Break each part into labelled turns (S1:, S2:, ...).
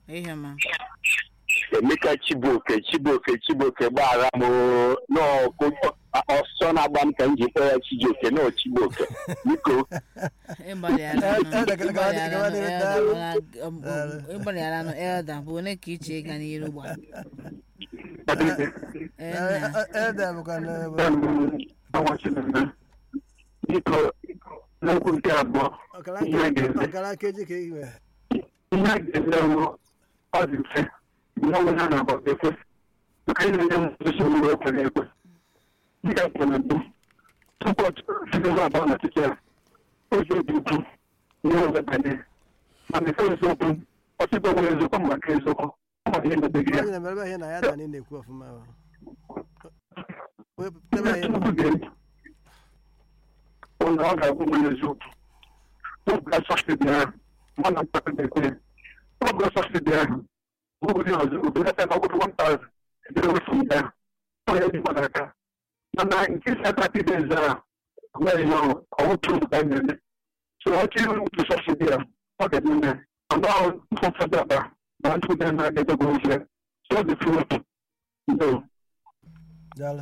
S1: ihe ma
S2: emeka chibuoke chibuoke chibuoke gbaghara m oo. n'ọkụ ọsọ na-agba m ka m ji kpọọ ya chijioke nọ chibuoke biko
S1: ịgbalịara elda bụ onye ka iche ịga n'iru gba
S3: ede bụkwa n'ebe
S2: biko n'okwu nke abụọ
S3: ọkara
S2: ihe a ga-eme
S3: ọkara nkeji ka ị nwere
S2: ihe a ga-eme bụ ọ dị mfe ihe ọbụla na-agba ekwe maka ị na-enye m nsogbu mgbe ekwere ekwe dịka nke na mbụ tupu ọtụtụ abụọ na ọchịchị ya ozi obi ukwu ihe ọzọ banye mana ife eziokwu ọchịchị nwere eziokwu maka eziokwu ọ maka ihe mebeghị ya
S3: onye na-emere ihe na ya da na-ekwu ọfụma o. wepụtara
S2: Ihe
S3: ihe
S2: tupu ga-eme ụlọ ọ ga-abụ nwere eziokwu oge sọsidi ahụ mana mkpata bekee oge sọsidi ahụ obodo ọzọ obodo ebe ọgụrụ 1000 edere wefu ya ọ ya dị mmadụ aka mana nke si atati dị zara nweghị ya ọwụtụ ka a na-eme so ọ chịrị ụtụ sọsidi ya ọ ga-eme eme mana ọ mfọfọdụ aba ma ntụ dị na edego ofe so ọ dị fụrụ ndo
S3: daalụ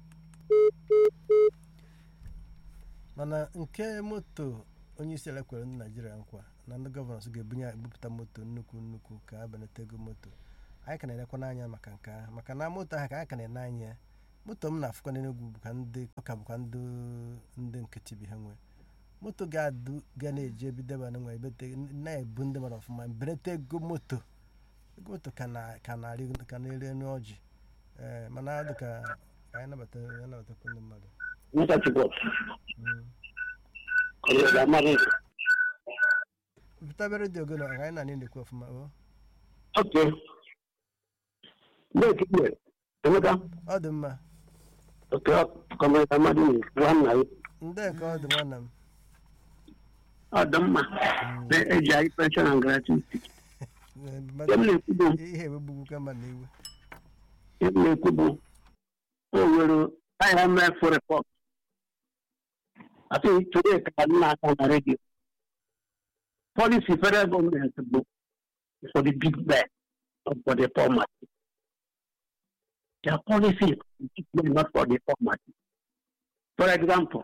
S3: mana nke moto onye isi ala kwere ndị naijiria nkwa na ndị gọvanọ ga-ebunye ebupụta moto nnukwu nnukwu ka a belata ego moto anyị ka na-elekwa n'anya maka nke ahụ maka na moto ahụ ka anyị ka na-ene anya ya moto m na-afụkwa n'enugwu bụkwa ndị ọka bụkwa ndị ndị nkịtị bi ha nwe moto ga-adụ ga na-eji ebido ebe na nwe ebete na-ebu ndị mmadụ ọfụma belata ego moto ego moto ka na ka na-arị ka na-eri enu ọjị ee mana ọ dị ka ka anyị nabata ya nabatakwa ndị mmadụ
S2: Mr. Chibok,
S3: Mm.
S2: Kọlọda Amaghị.
S3: pụtabe redio gị na anyị na anyị na-ekwu ọfụma o
S2: Okay. Break it. Emeka,
S3: ọ dị mma
S2: okay, Kọlọda Amaghị nwanna ya.
S3: ndị ka ọ dị nwanna m
S2: Ọ dị mma. Na-eji anyị pension and gratuity.
S3: Ee,
S2: Ihe m
S3: mmadụ-
S2: na-ekwu bụ
S3: ihe egbegbu ka mma na iwe
S2: ihe m na-ekwu bụ o nwere IMF report. I think today ka m na-aka na redio. Policy federal government bụ for the big men, not for the poor man. Their policy is for the big men, not for the poor man. For example,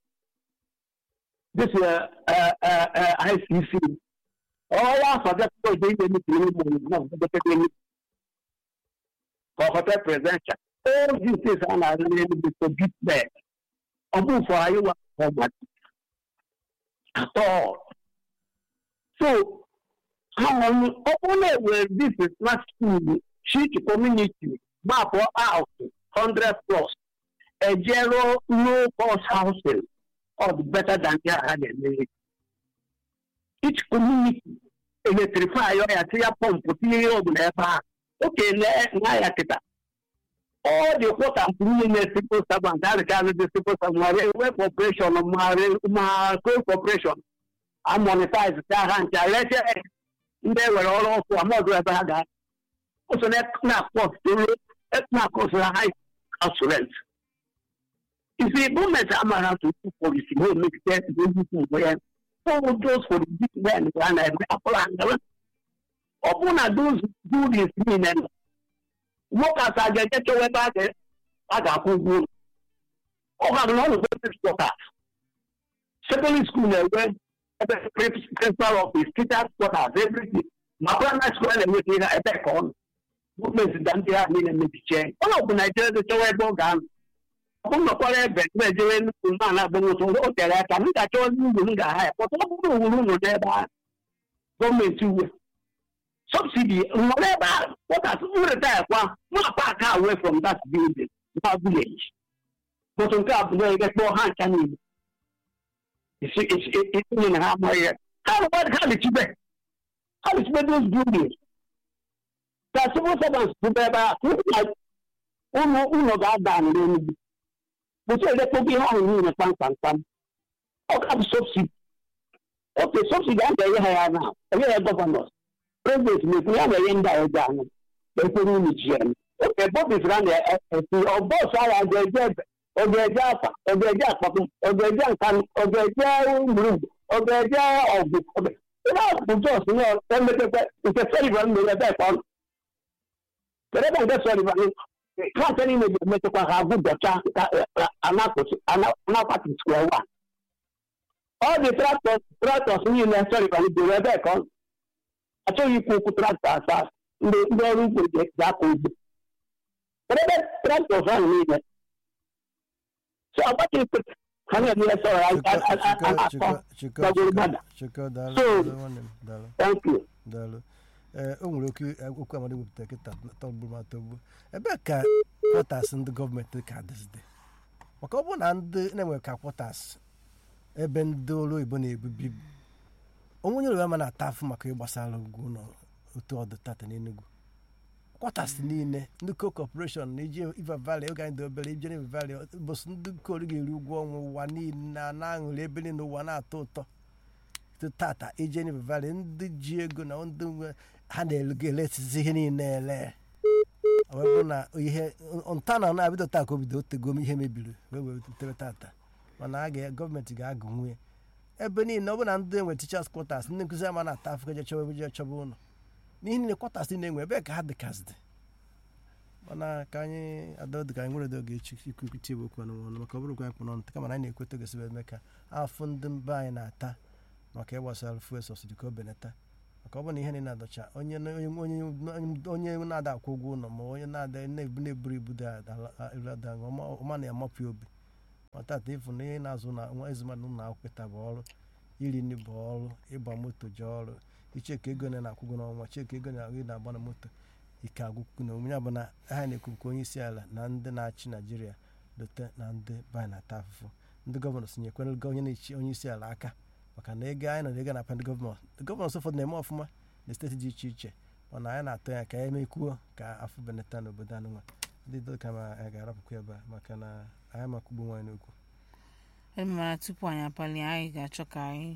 S2: this uh, uh, uh, uh, ICC, all our forget to do anything no, for hotel presidential. All these things are not really for big men. Ọbụ for anyị wa poor man. At all. So, how only were this is not school, she community, map out, 100 plus, a zero low cost housing, or better than they had in Each community, electrify your area pump, tinye ihe ọbụla ebe a. Oke na ya kịta. All the water and clean civil servant, that regard the civil servant, ma railway corporation, ma ma coal corporation, a monetize ka ha nche reche ndị ewere ọrụ ọkụ amọdụ ebe ha ga ụsọ na-akpọtụrụ na-akọsịra high house rent isi gọọmenti amara tupu polisi ha emegide ndị nnukwu mgbe ya all those for the big men ka a na-eme akpọrọ angara ọ bụrụ na those buildings niile nọ nwoke asa ga-eje chọwa ebe a ga- a ga-akwụ ụgwọ ụlọ ọ ga na ọnụ workers secondary school na-enwe ebe principal office teachers quarters everything ma primary school na-enweta ihe ebe ka ọ nọ gọọmenti da ndị ahụ niile mebichie onye ọbụ naijiria dị chọwa ebe ọ ga-anọ ọ bụ nọkwara ebe na-ejere nnukwu mma na-agba nwụtụ o tere aka m ga-achọ ugwu m ga-aha ya pọta ọ bụrụ owuru ụlọ n'ebe ahụ gọọmenti uwe subsidy nwere ebe ahụ quarters m retire kwa ma park away from that building na village bụtụ nke a bụ na ege kpọọ ha ncha niile itinye na ha amaghị ya ha rụkwa ha lichibe ha lichibe those buildings ka civil servants bụ ebe a ụlọ ụlọ ga-ada n'enugwu bụtụ elekpokwa ihe ahụ niile kpamkpamkpam ọ ka bụ subsidi oke subsidi a ga-enye ha ya na enye ya gọvanọs prezident na-ekwu ya na-enye ndị a ego ahụ ekwere unu ji ya oke bọbis a na-esi ọbọs ahụ a ga-eje ebe ọ ga-eje afa ọ ga-eje akpakpụ ọ ga-eje nkanụ ọ ga-eje gburugburu ọ ga-eje ọgụ ihe a bụ jos nọ emetekwa nke Sullivan mere ebe ka ọ nọ kedu ebe nke Sullivan klaasị niile ga-emetekwa ha agwụ dọcha anakwati square one ọ dị traktọs traktọs niile Sullivan bere ebe ka ọ nọ achọghị ikwu okwu traktọ asaa ndị ndị ọrụ ugbo ga-akọ ugbo kedu ebe traktọs ahụ niile so agbaghị ha na-eme sọrọ akọ gbagoro gbada
S3: chiko daalụ
S2: So-
S3: daalụ nwanne m daalụ
S2: thank you
S3: daalụ ee o nwere okwu okwu amadi wepụtara kịta tọgburu ma tọgbu ebee ka kwọtas ndị gọọmenti ka dịzide maka ọ bụrụ na ndị na-enwe ka kwọtas ebe ndị ọrụ oyibo na-ebubi onwe onye Yoruba ma na-ata afụ maka ịgbasara ugwu ụlọ otu ọdụ tata n'Enugu kwọtas niile ndị ko kọpọreshọn na iji Iva Valley oge anyị dị obere ije na Iva Valley bụsị ndị koru ga-eri ụgwọ ọnwa ụwa niile na na-aṅụrị ebe niile ụwa na-atọ ụtọ to tata ije River Valley ndị ji ego na ndị nwe ha na-eletizi ihe niile ele ọ wee bụrụ na ihe nta na na-abido taa ka o bido otego ihe mebiri wee wee tere tata mana a ga gọọmenti ga-agụ nwunye ebe niile ọ bụrụ na ndị enwe tichas kwọtas ndị nkụzi ama na-ata afọ eje chọba eje chọba ụlọ n'ihi niile kwọtas na-enwe ebe ka ha dịkazidị mana ka anyị adọdị ka anyị nwere oge echi ikwukwuchi bụ okwu ọnụ ọnụ maka ọ bụrụkwa anyị kpụ n'ọnụ kama na anyị na-ekweta gosibe eme ka afọ ndị mba anyị na-ata maka ịgbasara fuel subsidy ka o benata maka ọ bụ na ihe niile na-adọcha onye onye onye onye na-ada akwụ ụgwọ ụlọ ma onye na-ada na-ebu na-eburu ibu dị ada ọma na-amapụ obi ma tata ịfụ na ihe na-azụ na nwa ezumadụ ụlọ akwụkwọ taa bụ ọrụ iri nri bụ ọrụ ịgba moto ji ọrụ icheka ego na na-akwụgwọ n'ọnwa cheka ego na ị na-agba na moto ike agwụkwụ na omenye bụ na ha na-ekwu nke onye isi ala na ndị na-achị naijiria dote na ndị banyị na-ata afụfụ ndị gọvanọ sonyekwere onye na-echi onye isi ala aka maka na ego anyị nọ ego na-apa ndị gọvanọ ndị gọvanọ ụfọdụ na-eme ọfụma na steeti dị iche iche mana anyị na-atụ ya ka anyị mekwuo ka afọ benata n'obodo anụ nwa ndị dọka ma anyị ga-arapụkwa ebe a maka na anyị makwugbu nwaanyị n'okwu
S1: mana tupu anyị apali anyị ga-achọ ka anyị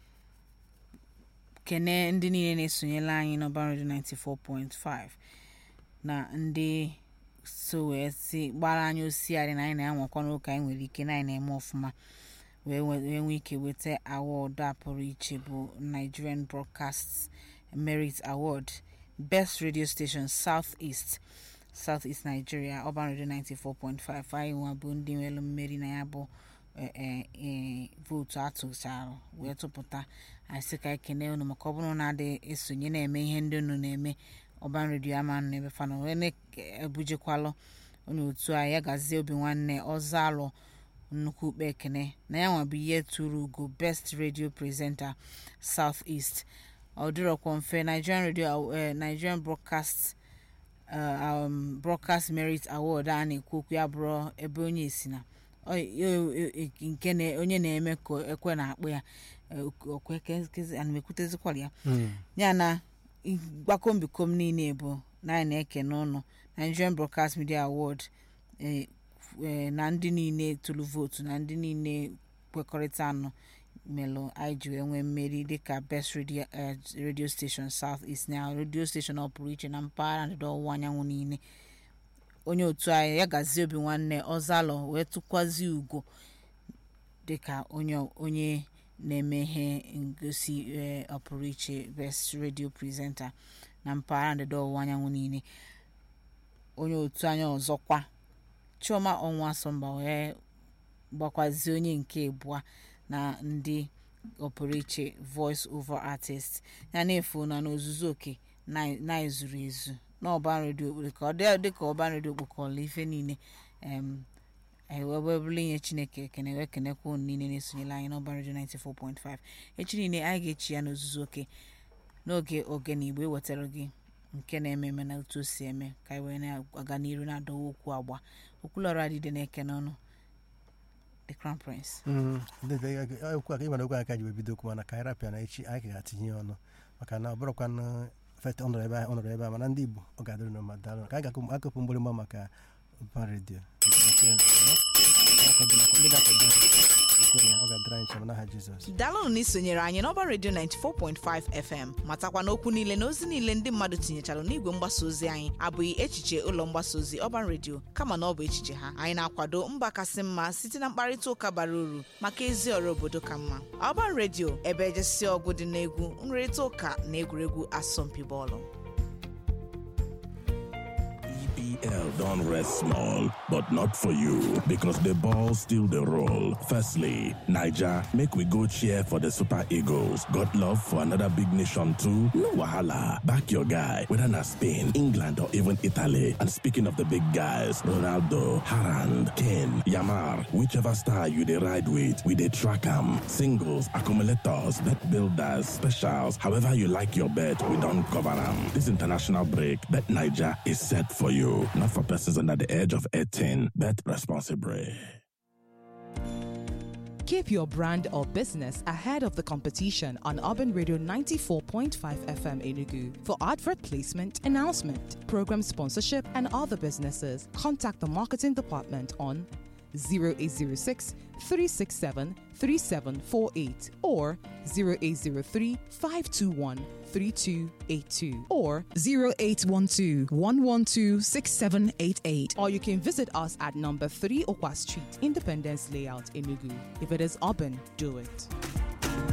S1: kene ndị niile na-esonyela anyị n'ọba redio 94.5 na ndị so wee si gbara anyị osiarị na anyị na-anwakwa n'ụka anyị nwere ike na anyị na-eme ọfụma wee wee nwee ike weta awọdụ a pụrụ iche bụ Nigerian Broadcast Merit Award Best Radio Station South East South East Nigeria Urban Radio 94.5 anyị nwa bụ ndị nwere mmeri na ya bụ vootu atụchara wee tụpụta anyị sị ka ekene unu maka ọ bụrụ na adị esonye na-eme ihe ndị unu na-eme ọban redio ama nụ ebe fana wee na-ebujekwalụ onye otu anyị ya gazie obi nwanne ọzọ alụ nnukwu ukpe ekene na ya nwa bụ ihe tụrụ ugo best radio presenter south east ọ dịrọkwa mfe nigerian radio nigerian broadcast um, broadcast merit award a na-ekwu okwu ya bụrụ ebe onye si na nke onye na-eme ka ekwe na-akpụ ya ana-ekwutezikwara ya ya na gbakombikom niile bụ na anyị na-eke n'ụlọ Nigerian Broadcast Media Award na ndị niile tụrụ vootu na ndị niile kwekọrịta anụ melụ anyị ji wee nwee mmeri dịka best radio radio station South East na radio station ọ pụrụ iche na mpaghara ndịda ọwụwa anyanwụ niile onye otu anyị ya gazie obi nwanne ọzalọ wee tụkwazi ugo dịka onye onye na-eme ihe ngosi ọpụrụ iche best radio presenter na mpaghara ndịda ọwụwa anyanwụ niile onye otu anyị ọzọkwa chioma ọnwa asọmba wee gbakwazie onye nke abụọ na ndị ọpụrụ iche voice over artist ya na-efu na n'ozuzu oke na-ezuru ezu n'ọban redio ka ọ dịka ọban redio kpokọrọ ife niile ewebụla inye chineke ekene wee kenekwa unu niile na-esonyela anyị n'ọban redio 94.5 echi niile anyị ga-echi ya n'ozuzu oke n'oge ogene igbo ewetara gị nke na-eme eme na otu o si eme ka anyị wee na-aga n'iru na-adọwa okwu agba okwulọrụ adịde na-eke n'ọnụ the crown prince
S3: okwu aka ịmara okwu aka ji wee bido okwu mana ka anyị rapịa na echi anyị ga-atinye ọnụ maka na ọ bụrụkwa fet ọnọrọ ebe a ọnọrọ ebe a mana ndị igbo ọ ga-adịrị n'ụma daalụ ka anyị ga-akụpụ mgbịrịgba maka ọba redio nke a, eh, akwado- ndị ga-akwado anyị, ekwe na ọ ga-adịrị anyị nchebe n'aha Jizọs
S1: daalụnụ na isonyere anyị n'ọba redio 94.5 fm matakwa na okwu niile na ozi niile ndị mmadụ tinyechara n'igwe mgbasa ozi anyị abụghị echiche ụlọ mgbasa ozi ọban redio kama na ọ bụ echiche ha anyị na-akwado mba kasị mma site na mkparịta ụka bara uru maka ezi ọrụ obodo ka mma ọban redio ebe ejesi ọgụ dị n'egwu nrịrịta ụka na egwuregwu asọmpi bọọlụ
S4: EPL don't rest small, but not for you because the ball still the roll. Firstly, Niger, make we go cheer for the Super Eagles. Got love for another big nation too? No wahala. Back your guy, whether na Spain, England, or even Italy. And speaking of the big guys, Ronaldo, Harand, Kane, Yamar, whichever star you dey ride with, we dey track 'em. Singles, accumulators, bet builders, specials, however you like your bet, we don't cover 'em. This international break, Bet Niger is set for you. Not for persons under the age of 18. Bet responsibly.
S5: Keep your brand or business ahead of the competition on Urban Radio 94.5 FM Enugu. For advert placement, announcement, program sponsorship, and other businesses, contact the marketing department on 0806 367 3748 or 0803 521 3282 or 0812 112 6788 or you can visit us at number 3 Okwa Street, Independence Layout, Enugu. If it is urban, do it.